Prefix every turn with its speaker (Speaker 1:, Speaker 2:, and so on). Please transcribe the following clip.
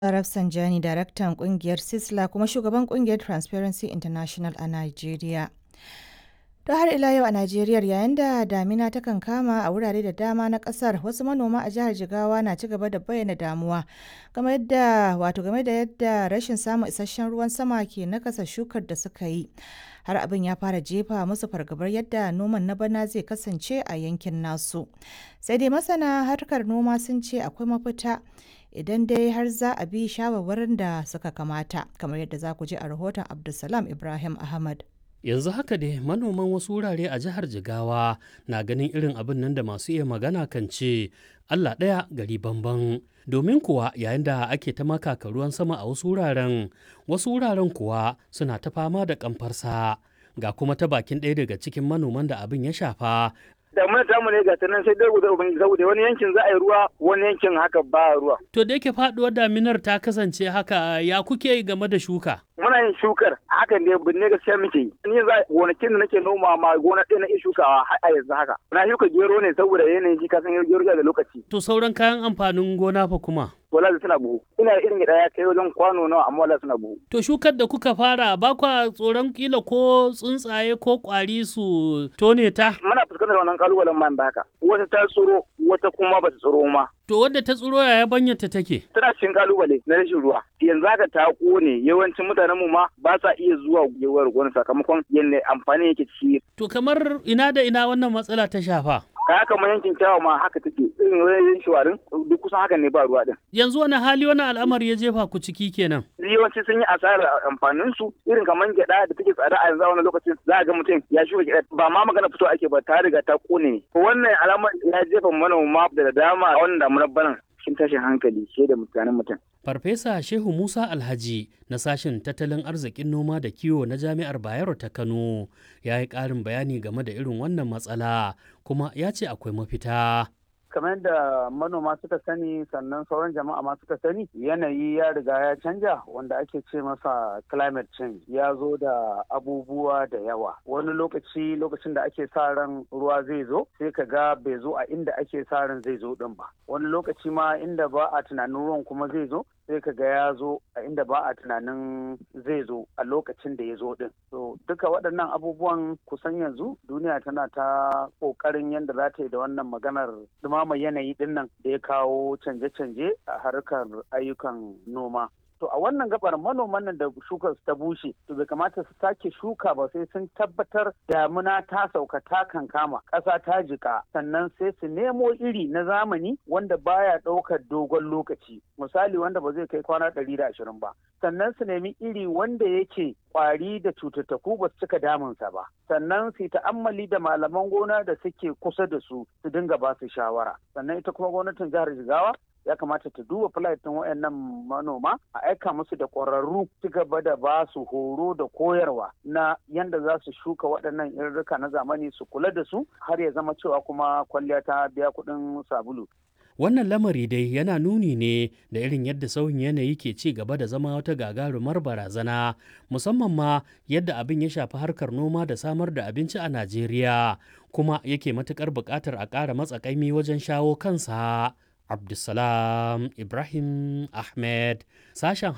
Speaker 1: Rafsanjani, daraktan kungiyar Sisla kuma shugaban kungiyar Transparency International a Najeriya. To har ila yau a Najeriya yayin da damina ta kankama a wurare da dama na kasar wasu manoma a jihar Jigawa na ci gaba da bayyana damuwa game da wato game da yadda rashin samun isasshen ruwan sama ke nakasa shukar da suka yi. Har abin ya fara jefa musu fargabar yadda noman na bana zai kasance a yankin nasu. Sai dai masana harkar noma sun ce akwai mafita idan dai har za a bi shawarwarin da suka kamata kamar yadda za ku ji a rahoton Abdulsalam Ibrahim Ahmad.
Speaker 2: yanzu haka dai manoman wasu wurare a jihar jigawa na ganin irin abin nan da masu iya magana kan ce allah ɗaya gari bamban domin kuwa yayin da ake ta makaka ruwan sama a wasu wuraren wasu wuraren kuwa suna ta fama da kamfarsa ga kuma ta bakin ɗaya daga cikin manoman da abin ya shafa
Speaker 3: damuna tamu ne ga nan sai dai guda ubangiji saboda wani yankin za a yi ruwa wani yankin haka ba ruwa.
Speaker 2: To da yake faduwar daminar ta kasance haka ya kuke game da shuka?
Speaker 3: Muna yin shukar hakan ne binne gaskiya muke yi. Ni yanzu gonakin da nake noma ma gona ɗaya na iya shukawa a yanzu haka. Na shuka gero ne saboda yanayin shi kasan gero da lokaci.
Speaker 2: To sauran kayan amfanin gona fa kuma?
Speaker 3: wala suna buhu ina irin gida ya kai wajen kwano nawa amma wala suna buhu
Speaker 2: to shukar da kuka fara ba kwa tsoron kila ko tsuntsaye ko kwari su tone ta
Speaker 3: muna fuskantar wannan kalubalen man da haka wata ta tsoro wata kuma ba ta tsoro ma
Speaker 2: to wadda ta tsoro yaya banyarta take
Speaker 3: tana cikin kalubale na rashin ruwa yanzu haka ta kone yawancin mutanen mu ma ba sa iya zuwa gewar gona sakamakon yadda amfani yake ci
Speaker 2: to kamar ina da ina wannan matsala ta shafa
Speaker 3: kaya kamar yankin kyawa ma haka take irin wajen shawarin duk kusan haka ne ba ruwa din
Speaker 2: yanzu wani hali wani al'amari ya jefa ku ciki kenan
Speaker 3: yawanci sun yi asarar amfanin su irin kamar gyada da take tsada a yanzu a wani lokacin za a ga mutum ya shuka gyada ba ma magana fito ake ba ta riga ta kone wannan alamar ya jefa manoma da dama a wannan damunar banan cikin tashin hankali ke da mutanen mutum.
Speaker 2: Farfesa Shehu Musa Alhaji na sashen tattalin arzikin noma da kiwo na Jami'ar Bayero ta Kano ya yi ƙarin bayani game da irin wannan matsala kuma ya ce akwai mafita.
Speaker 4: kamar da manoma suka sani sannan sauran jama'a ma suka sani yanayi ya riga ya canja wanda ake ce masa climate change ya zo da abubuwa da yawa wani lokaci lokacin da ake sa ran ruwa zai zo sai ka ga bai zo a inda ake sa ran zai zo din ba wani lokaci ma inda ba a tunanin ruwan kuma zai zo sai ka ga ya zo a inda ba a tunanin zai zo a lokacin da ya zo din so duka waɗannan abubuwan kusan yanzu duniya tana ta ƙoƙarin yadda za ta yi da wannan maganar dumama yanayi din nan da ya kawo canje-canje a harkar ayyukan noma to a wannan gabar manoman nan da shukar ta bushe to bai kamata su sake shuka ba sai sun tabbatar damuna ta sauka ta kankama ƙasa ta jika sannan sai su nemo iri na zamani wanda baya ɗaukar dogon lokaci misali wanda ba zai kai kwana ɗari da ashirin ba sannan su nemi iri wanda yake kwari da cututtuku ba su cika damunsa ba sannan su ta'ammali da malaman gona da suke kusa da su su dinga ba su shawara sannan ita kuma gwamnatin jihar jigawa ya kamata ta duba filatin wayannan manoma a aika musu da ƙwararru ci gaba da ba su horo da koyarwa na yanda za su shuka waɗannan irrika na zamani su kula da su har ya zama cewa kuma kwalliya ta biya kuɗin sabulu
Speaker 2: Wannan lamari dai yana nuni ne da irin yadda sauyin yanayi ke ci gaba da zama wata gagarumar barazana, musamman ma yadda abin ya shafi harkar noma da samar da abinci a Najeriya, kuma yake matuƙar buƙatar a ƙara matsakaimi wajen shawo kansa. Abdulsalam Ibrahim Ahmed, sashen